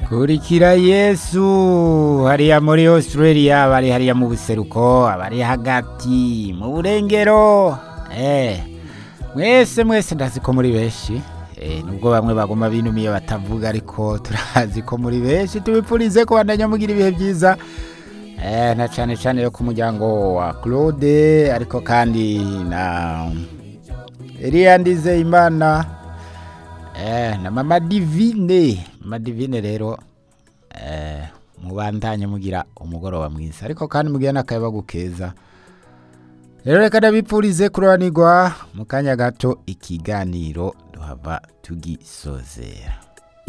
kurikira yesu hariya muri australia bari hariya mu buseruko abari hagati mu burengero eh mwese mwese ndazi ko muri benshi eh nubwo bamwe bagoma binumiye batavuga ariko turazi ko muri benshi tubipfurize ko bandanya mugira ibihe byiza eh na cyane cyane yo ku muryango wa Claude ariko kandi na Elia Ndizeyimana eh na mama Divine mama Divine rero eh mubandanye mugira umugoroba mwiza ariko kandi mugira n'akayabagu keza rero reka ndabipfurize kurobanirwa mu kanya gato ikiganiro duhava tugisozera